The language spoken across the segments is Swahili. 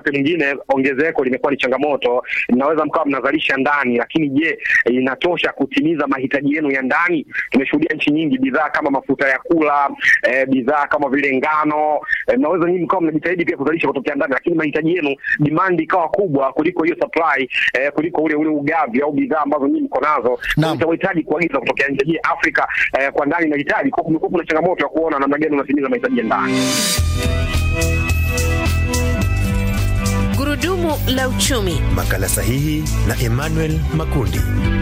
wakati mwingine ongezeko limekuwa ni changamoto. Mnaweza mkawa mnazalisha ndani, lakini je, inatosha kutimiza mahitaji yenu ya ndani? Tumeshuhudia nchi nyingi, bidhaa kama mafuta ya kula eh, bidhaa kama vile ngano eh, mnaweza nyinyi mkawa mnajitahidi pia kuzalisha kutokea ndani, lakini mahitaji yenu demand ikawa kubwa kuliko hiyo supply eh, kuliko ule ule ugavi au bidhaa ambazo nyinyi mko nazo, Naam. mtahitaji kuagiza kutokea nje. Je, Afrika eh, kwa ndani inahitaji kwa, kumekuwa kuna changamoto ya kuona namna gani unatimiza mahitaji ya ndani. Gurudumu la uchumi Makala sahihi na Emmanuel Makundi.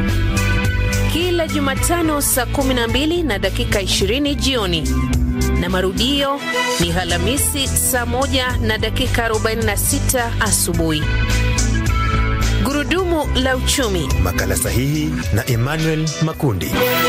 kila Jumatano saa 12 na dakika 20 jioni na marudio ni Alhamisi saa 1 na dakika 46 asubuhi. Gurudumu la uchumi. Makala sahihi na Emmanuel Makundi.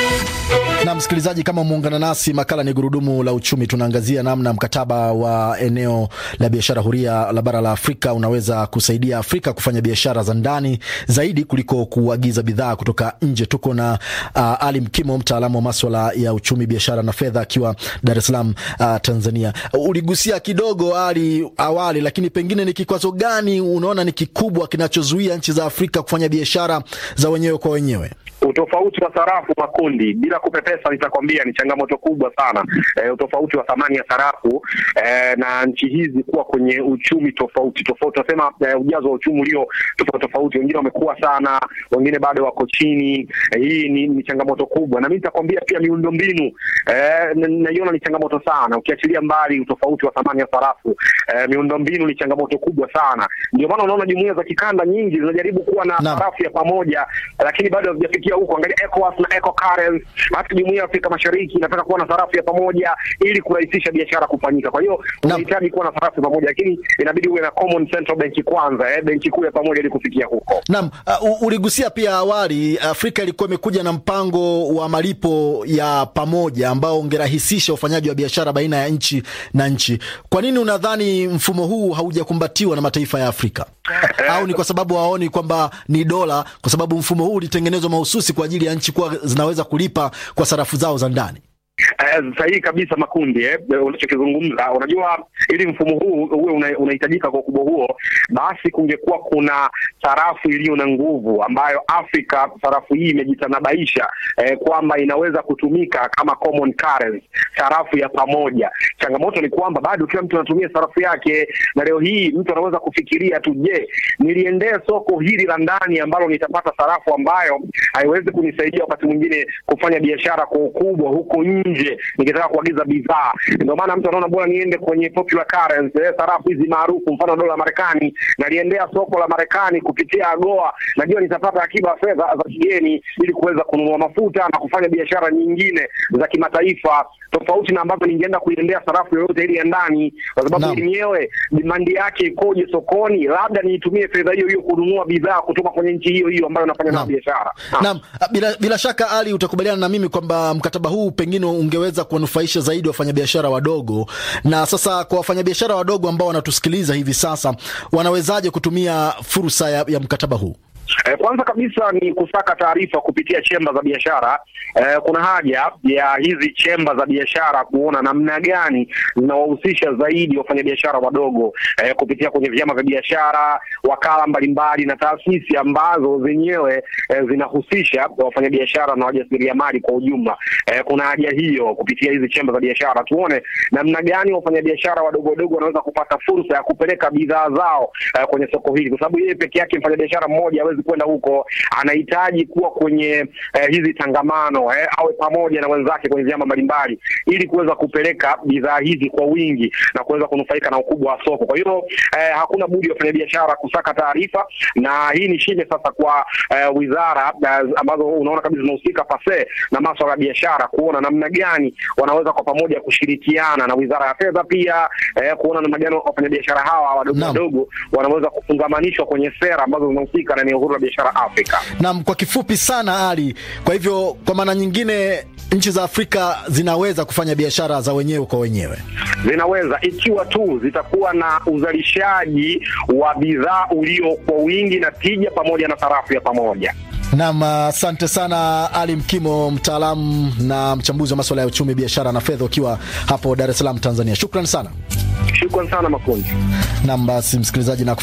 Na msikilizaji, kama umeungana nasi, makala ni gurudumu la uchumi. Tunaangazia namna mkataba wa eneo la biashara huria la bara la Afrika unaweza kusaidia Afrika kufanya biashara za ndani zaidi kuliko kuagiza bidhaa kutoka nje. Tuko na uh, Ali Mkimo, mtaalamu wa maswala ya uchumi, biashara na fedha, akiwa Dar es Salaam, uh, Tanzania. Uligusia kidogo Ali awali, lakini pengine ni kikwazo gani unaona ni kikubwa kinachozuia nchi za Afrika kufanya biashara za wenyewe kwa wenyewe? Utofauti wa sarafu makundi, bila kupepesa, nitakwambia ni changamoto kubwa sana. E, utofauti wa thamani ya sarafu e, na nchi hizi kuwa kwenye uchumi tofauti tofauti, tunasema e, ujazo wa uchumi ulio tofauti tofauti. Wengine wamekuwa sana, wengine bado wako chini. E, hii ni, ni changamoto kubwa, na mimi nitakwambia pia miundombinu e, n- naiona ni changamoto sana, ukiachilia mbali utofauti wa thamani ya sarafu e, miundombinu ni changamoto kubwa sana. Ndio maana unaona jumuiya za kikanda nyingi zinajaribu kuwa na Naam. sarafu ya pamoja, lakini bado hazijafikia huko. Angalia ECOWAS na ECOCURRENCE, hata jumuiya ya Afrika Mashariki inataka kuwa na sarafu ya pamoja ili kurahisisha biashara kufanyika. Kwa hiyo unahitaji kuwa na sarafu ya pamoja, lakini inabidi uwe na common central bank kwanza, eh, benki kuu ya pamoja ili kufikia huko. Naam, uh, uligusia pia awali, Afrika ilikuwa imekuja na mpango wa malipo ya pamoja ambao ungerahisisha ufanyaji wa biashara baina ya nchi na nchi. Kwa nini unadhani mfumo huu haujakumbatiwa na mataifa ya Afrika? Au ni kwa sababu hawaoni kwamba ni dola, kwa sababu mfumo huu ulitengenezwa mahususi kwa ajili ya nchi kuwa zinaweza kulipa kwa sarafu zao za ndani? Eh, sahihi kabisa makundi eh, unachokizungumza. Unajua, ili mfumo huu uwe una- unahitajika kwa ukubwa huo, basi kungekuwa kuna sarafu iliyo na nguvu ambayo Afrika sarafu hii imejitanabaisha eh, kwamba inaweza kutumika kama common currency, sarafu ya pamoja. Changamoto ni kwamba bado kila mtu anatumia sarafu yake, na leo hii mtu anaweza kufikiria tu, je, niliendee soko hili la ndani ambalo nitapata sarafu ambayo haiwezi kunisaidia wakati mwingine kufanya biashara kwa ukubwa huko nje, nikitaka kuagiza bidhaa. Ndio maana mtu anaona bora niende kwenye popular currency, eh, sarafu hizi maarufu, mfano dola ya Marekani, naliendea soko la Marekani kupitia AGOA, najua nitapata akiba ya fedha za kigeni ili kuweza kununua mafuta na kufanya biashara nyingine za kimataifa, tofauti na ambavyo ningeenda kuiendea sarafu yoyote ile ya ndani, kwa sababu Naam. yenyewe dimandi yake ikoje sokoni, labda niitumie fedha hiyo hiyo kununua bidhaa kutoka kwenye nchi hiyo hiyo ambayo nafanya nayo Naam. biashara. Naam. Naam, bila, bila shaka Ali, utakubaliana na mimi kwamba mkataba huu pengine ungeweza kuwanufaisha zaidi wafanyabiashara wadogo. Na sasa kwa wafanyabiashara wadogo ambao wanatusikiliza hivi sasa, wanawezaje kutumia fursa ya, ya mkataba huu? Eh, kwanza kabisa ni kusaka taarifa kupitia chemba za biashara. Eh, kuna haja ya hizi chemba za biashara kuona namna gani zinawahusisha zaidi wafanyabiashara wadogo eh, kupitia kwenye vyama vya biashara, wakala mbalimbali na taasisi ambazo zenyewe eh, zinahusisha wafanyabiashara na wajasiriamali kwa ujumla. Eh, kuna haja hiyo kupitia hizi chemba za biashara, tuone namna gani wafanyabiashara wadogo wadogo wanaweza kupata fursa ya kupeleka bidhaa zao eh, kwenye soko hili, kwa sababu yeye peke yake mfanyabiashara mmoja hawezi kwenda huko, anahitaji kuwa kwenye eh, hizi tangamano eh, awe pamoja na wenzake kwenye vyama mbalimbali ili kuweza kupeleka bidhaa hizi kwa wingi na kuweza kunufaika na ukubwa wa soko. Kwa hiyo eh, hakuna budi wafanyabiashara kusaka taarifa, na hii ni shime sasa kwa eh, wizara eh, ambazo unaona kabisa zinahusika pase na maswala ya biashara, kuona namna gani wanaweza kwa pamoja kushirikiana na wizara ya fedha pia eh, kuona namna gani wafanyabiashara hawa wadogo Naam. wadogo wanaweza kufungamanishwa kwenye sera ambazo zinahusika na eneo huru la biashara Afrika. Naam, kwa kifupi sana Ali, kwa hivyo kwa maana nyingine nchi za Afrika zinaweza kufanya biashara za wenyewe kwa wenyewe. zinaweza ikiwa tu zitakuwa na uzalishaji wa bidhaa ulio kwa wingi na tija pamoja na sarafu ya pamoja. Naam, asante sana Ali Mkimo, mtaalamu na mchambuzi wa maswala ya uchumi, biashara na fedha, ukiwa hapo Dar es Salaam, Tanzania. Shukran sana. Shukran sana Makundi. Naam, basi msikilizaji na